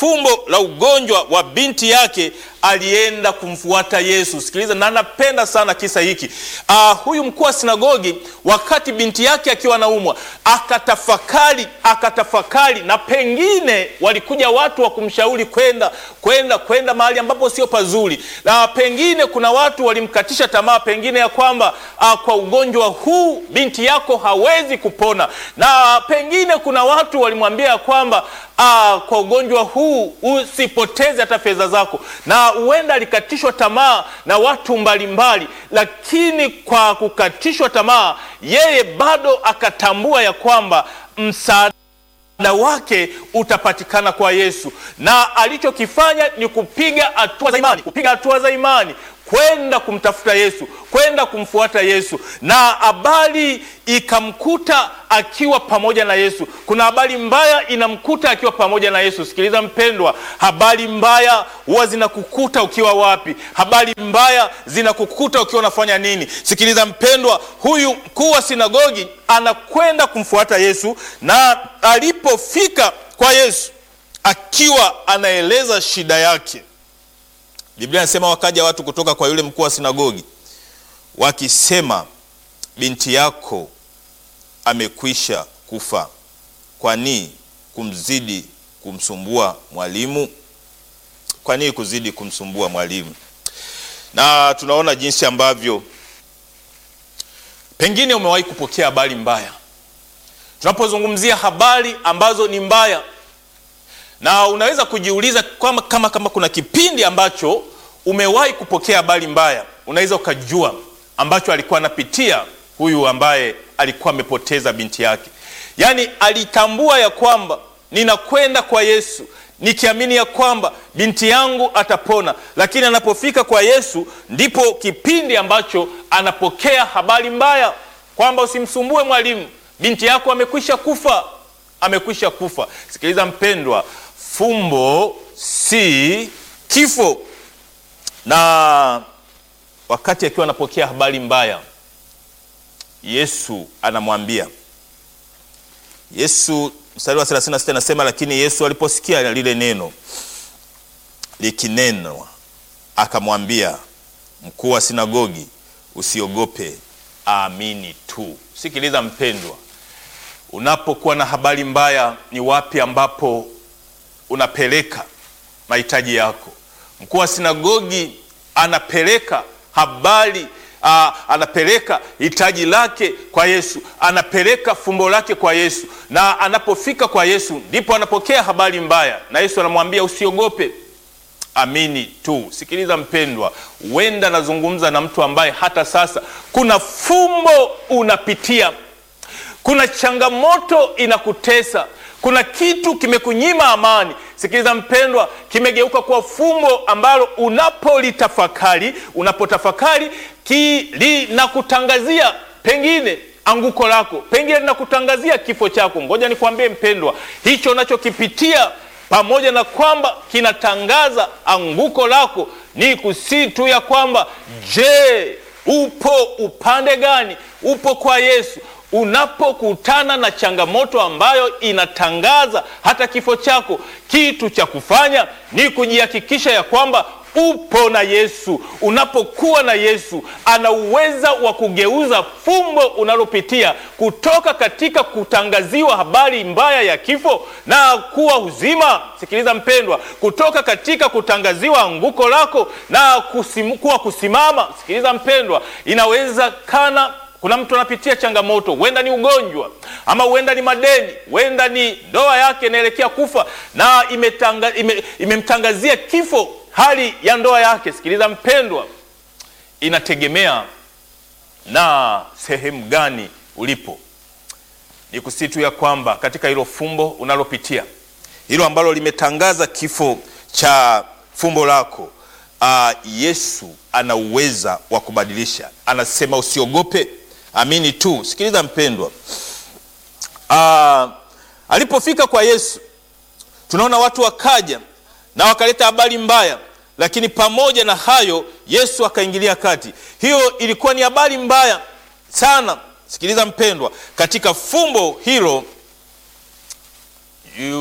fumbo la ugonjwa wa binti yake alienda kumfuata Yesu. Sikiliza, na napenda sana kisa hiki. Uh, huyu mkuu wa sinagogi wakati binti yake akiwa anaumwa akatafakari, akatafakari, na pengine walikuja watu wa kumshauri kwenda kwenda kwenda mahali ambapo sio pazuri, na pengine kuna watu walimkatisha tamaa, pengine ya kwamba uh, kwa ugonjwa huu binti yako hawezi kupona, na pengine kuna watu walimwambia ya kwamba uh, kwa ugonjwa huu usipoteze hata fedha zako, na huenda alikatishwa tamaa na watu mbalimbali, lakini kwa kukatishwa tamaa, yeye bado akatambua ya kwamba msaada wake utapatikana kwa Yesu, na alichokifanya ni kupiga hatua za imani, kupiga hatua za imani kwenda kumtafuta Yesu, kwenda kumfuata Yesu, na habari ikamkuta akiwa pamoja na Yesu. Kuna habari mbaya inamkuta akiwa pamoja na Yesu. Sikiliza mpendwa, habari mbaya huwa zinakukuta ukiwa wapi? Habari mbaya zinakukuta ukiwa unafanya nini? Sikiliza mpendwa, huyu mkuu wa sinagogi anakwenda kumfuata Yesu, na alipofika kwa Yesu akiwa anaeleza shida yake Biblia inasema wakaja watu kutoka kwa yule mkuu wa sinagogi wakisema, binti yako amekwisha kufa, kwani kumzidi kumsumbua mwalimu? Kwa nini kuzidi kumsumbua mwalimu? Na tunaona jinsi ambavyo pengine umewahi kupokea habari mbaya. Tunapozungumzia habari ambazo ni mbaya na unaweza kujiuliza kama, kama, kama kuna kipindi ambacho umewahi kupokea habari mbaya, unaweza ukajua ambacho alikuwa anapitia huyu ambaye alikuwa amepoteza binti yake. Yaani alitambua ya kwamba ninakwenda kwa Yesu nikiamini ya kwamba binti yangu atapona, lakini anapofika kwa Yesu ndipo kipindi ambacho anapokea habari mbaya kwamba usimsumbue mwalimu, binti yako amekwisha kufa, amekwisha kufa. Sikiliza mpendwa, fumbo si kifo. Na wakati akiwa anapokea habari mbaya, Yesu anamwambia Yesu, mstari wa 36 anasema, lakini Yesu aliposikia lile neno likinenwa, akamwambia mkuu wa sinagogi, usiogope, amini tu. Sikiliza mpendwa, unapokuwa na habari mbaya, ni wapi ambapo unapeleka mahitaji yako? Mkuu wa sinagogi anapeleka habari aa, anapeleka hitaji lake kwa Yesu, anapeleka fumbo lake kwa Yesu, na anapofika kwa Yesu ndipo anapokea habari mbaya, na Yesu anamwambia usiogope, amini tu. Sikiliza mpendwa, huenda nazungumza na mtu ambaye hata sasa kuna fumbo unapitia, kuna changamoto inakutesa kuna kitu kimekunyima amani. Sikiliza mpendwa, kimegeuka kuwa fumbo ambalo unapolitafakari, unapotafakari linakutangazia pengine anguko lako, pengine linakutangazia kifo chako. Ngoja nikwambie mpendwa, hicho unachokipitia pamoja na kwamba kinatangaza anguko lako, ni kusii tu ya kwamba, je, upo upande gani? Upo kwa Yesu? Unapokutana na changamoto ambayo inatangaza hata kifo chako, kitu cha kufanya ni kujihakikisha ya kwamba upo na Yesu. Unapokuwa na Yesu, ana uweza wa kugeuza fumbo unalopitia kutoka katika kutangaziwa habari mbaya ya kifo na kuwa uzima. Sikiliza mpendwa, kutoka katika kutangaziwa anguko lako na kusim, kuwa kusimama. Sikiliza mpendwa, inaweza kana kuna mtu anapitia changamoto, huenda ni ugonjwa ama huenda ni madeni, huenda ni ndoa yake inaelekea kufa na imetanga, ime, imemtangazia kifo hali ya ndoa yake. Sikiliza mpendwa, inategemea na sehemu gani ulipo. Ni kusitu ya kwamba katika hilo fumbo unalopitia, hilo ambalo limetangaza kifo cha fumbo lako, uh, Yesu ana uweza wa kubadilisha. Anasema usiogope amini tu. Sikiliza mpendwa, uh, alipofika kwa Yesu tunaona watu wakaja na wakaleta habari mbaya, lakini pamoja na hayo Yesu akaingilia kati. Hiyo ilikuwa ni habari mbaya sana. Sikiliza mpendwa, katika fumbo hilo